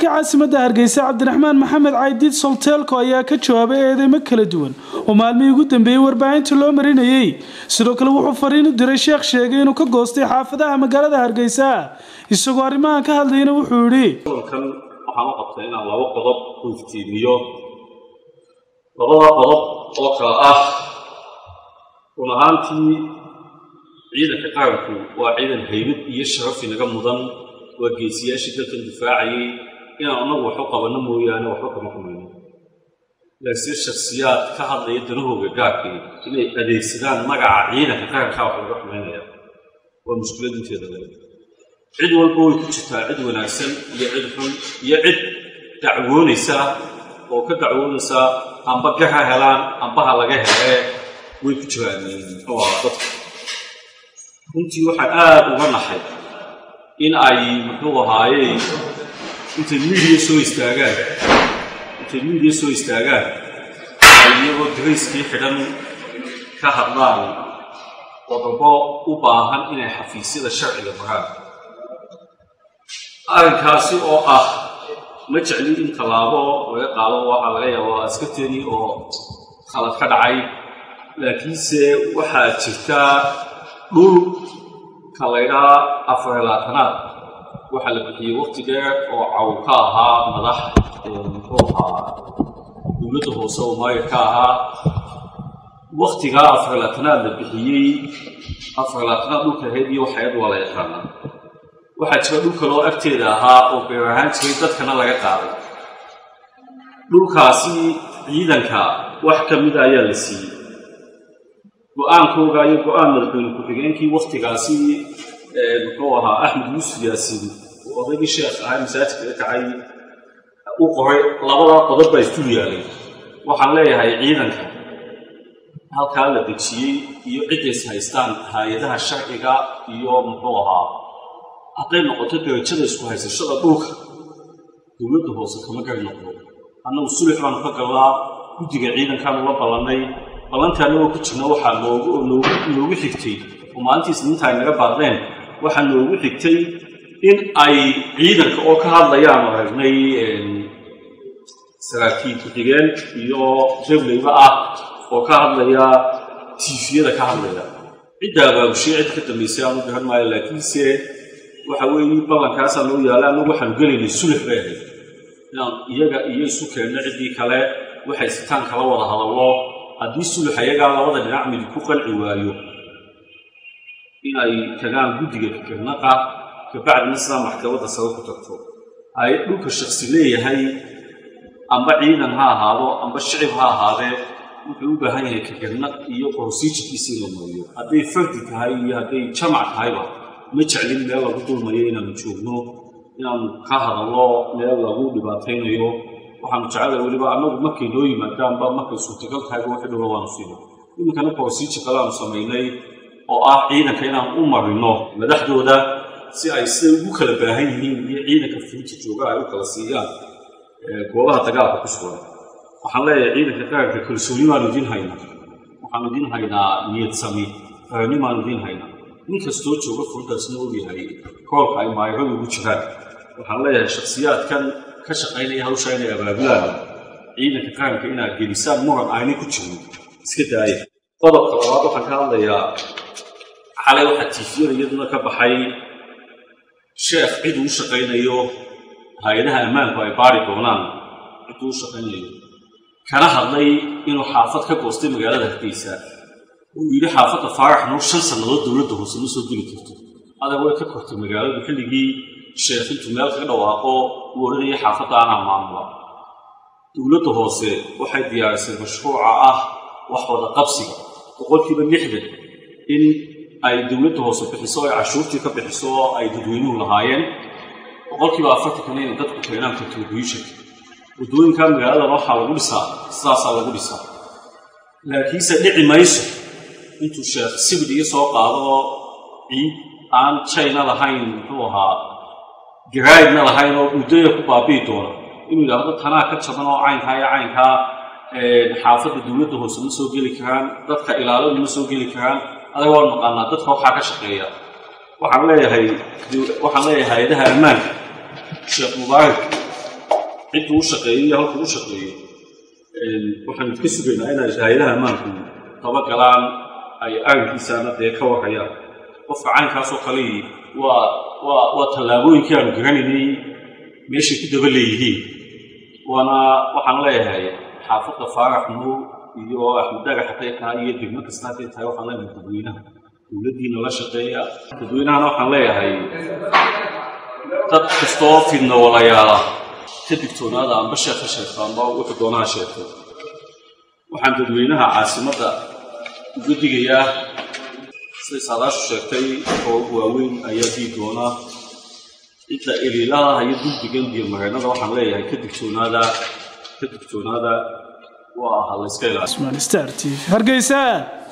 maayirka caasimadda hargeysa cabdiraxmaan maxamed caydiid solteelko ayaa ka jawaabay eedeymo kala duwan oo maalmihii ugu dambeeyey warbaahinta loo marinayey sidoo kale wuxuu fariin u diray sheekh sheegay inuu ka goostay xaafadaha magaalada hargeysa isagoo arrimahan ka hadlayna wuxuu yidhi kan waxaan u qabtay inaan laba qodob ku iftiimiyo labada qodob oo kale ah run ahaantii ciidanka qaranku waa ciidan haybad iyo sharaf inaga mudan waa geesiyaashii dalkan difaacayay inaan annagu wax u qabanno mooyaane waxba kama xumayno laakiin shakhsiyaad ka hadlaya danahooga gaarkii inay adeegsadaan magaca ciidanka qarankaa wax laga xumaynaya waa mushkilad inteeda le cid walba way ku jirtaa cid wanaagsan iyo cid xun iyo cid dacwoonaysa oo ka dacwoonaysa amba gar ha helaan amba ha laga hele way ku jiraan muxuu ahaa dadka runtii waxaan aada uga naxay in ay muxuu ahaaye intay miidiya soo istaagaan intay miidiya soo istaagaan ay iyagoo darayskii xidhan ka hadlaan qodobo u baahan inay xafiisyada sharciga baraan arrinkaasi oo ah ma jeclin in tallaabo laga qaado waxaa laga yaabaa askarteedii oo khalad ka dhacay laakiinse waxaa jirtaa dhul ka laydhaa afar laatanaad waxaa la bixiyey waqti dheer oo caw ka ahaa madax muxuu ahaa dowladda hoose oo maayir ka ahaa waktigaa afar laatanaad la bixiyey afar laatanaad dhulka ahayd iyo waxayad waa la yaqaanaa waxaa jira dhul kaloo agteeda ahaa oo beer ahaan jiray dadkana laga qaaday dhulkaasi ciidanka wax ka mida ayaa la siiyey go-aankooga iyo go-aan madaxweyne ku-xigeenkii waktigaasi muxuu ahaa axmed yuusuf yaasiin oo odaygii sheekh ahaa masaajidka ka kacay u qoray labadaa qodob baa isdul yaalay waxaan leeyahay ciidanka halkaa la dejiyey iyo ciddays haystaan hay-adaha sharciga iyo muxuu ahaa hadday noqoto darajada isku haysashada dhulka dowladda hoose kama gari noqdo annagu sulix baanu ka galnaa guddiga ciidankaanu la ballannay ballantii annagoo ku jirna waxaa noogu noogu xigtay oo maalintii isniinta ay naga baaqdeen waxaa noogu xigtay in ay ciidanka oo ka hadlayaanu aragnay saraakiil ku-xigeen iyo rebleyba ah oo ka hadlaya tiifiyada ka hadlaya cidda abaabushay cid ka dambaysay aanu garan maayo laakiinse waxa weeye ballankaasaa noo yaalla annagu waxaanu gelaynay sulix bay ahayd inaan iyaga iyo isu keenno ciddii kale waxay sitaan kala wada hadallo haddii sulux ayagaa labada dhinac midi ku qanci waayo inay tagaan guddiga fikirnaqa kabacdina sidaa maxkamadda sare ku tagto ay dhulka shaksi leeyahay amba ciidan ha ahaado amba shicib ha ahaadee wuxuu u baahan yahay fikirnaq iyo procedurkiisa in la mariyo hadday fardi tahay iyo hadday jamac tahayba ma jeclin meel lagu dulmayo inaanu joogno inaanu ka hadallo meel lagu dhibaataynayo waxaanu jecelahay weliba annagu markay noo yimaadaanba markay suurtagal tahayba wixii dhowla waanu siino iminkana procedure kale aanu samaynay oo ah ciidanka inaan u marino madaxdooda si ay siday ugu kala baahan yihiin iyo ciidanka fulinta jooga ay u kala siiyaan goobaha dagaalka ku sugan waxaan leeyahay ciidanka qaranka kalsooni baanu idiin haynaa waxaanu idiin haynaa niyad sami qarani baanu idiin haynaa nin kastoo jooga fulintaasna ogyahay koolka ay maayiradu ugu jiraan waxaan leeyahay shakhsiyaadkan ka shaqaynaya hawsha inay abaabulaan ciidanka qaranka inaad gelisaan muran aanay ku jirin iska daaya qodobka labaad waxaan ka hadlayaa xalay waxaa tiifiyada iyaduna ka baxay sheekh cid uu shaqaynayo hay-adaha ammaanku ay baari doonaan ciduu u shaqaynayo kana hadlay inuu xaafad ka goostay magaalada hargeysa uu yidhi xaafadda faarax nuur shan sannadood dowladda hoose ma soo geli karto adag way ka kortay magaaladu xilligii sheekh intuu meel kaga dhawaaqo uu odhanayay xaafadda anaa maamula dowladda hoose waxay diyaarisay mashruuca ah wax wada qabsiga boqolkiiba lixdan in ay dowladda hoose bixiso ay cashuurtii ka bixiso oo ay dadweynuhu lahaayeen boqolkiiba afartankana inay dadku keenaan contribution waddooyinka magaalada waxaa lagu dhisaa sidaasaa lagu dhisaa laakiinse dhici mayso intuu sheekh sibid iyo soo qaado ciid aan china lahayn muxuu ahaa garaidna lahayn oo muddaya ku baabi'i doona inuu yidhaahdo tanaa ka jaban oo caynkaa iyo caynkaa xaafadda dowladda hoose ma soo geli karaan dadka ilaaladu ma soo geli karaan adaga waan naqaanaa dadka waxaa ka shaqeeya waxaan leeyahay waxaan leeyahay hay-adaha ammaanka sheekh mubaarak cidduu u shaqeeyey iyo halkuu u shaqeeyo waxaanu ka sugaynaa inay hay-adaha ammaanku dabagalaan ay aankiisaana dee ka warhayaan qofka caynkaasoo kale waa waa waa tallaabooyinkii aanu garanaynay meeshay ku daba leeyihiin waana waxaan leeyahay xaafadda faarax nuur iyo axmed dagax hadday tahay iyo degmo kasta hadday tahay waxaan leeyahay dadweynaha dowladdiina la shaqeeya dadweynahana waxaan leeyahay dad kastoo fidna walayaala ka digtoonaada amba sheekh ka sheegto amba wuxuu doonaha sheegto waxaan dadweynaha caasimadda uga digayaa siday saadaashu sheegtay oo waaweyn ayaa dii doona cidda iliilaha iyo duldigan iyo mareennada waxaan leeyahay ka digtoonaada ka digtoonaada waa ha layska ilaaliyo Usman Star TV hargeysa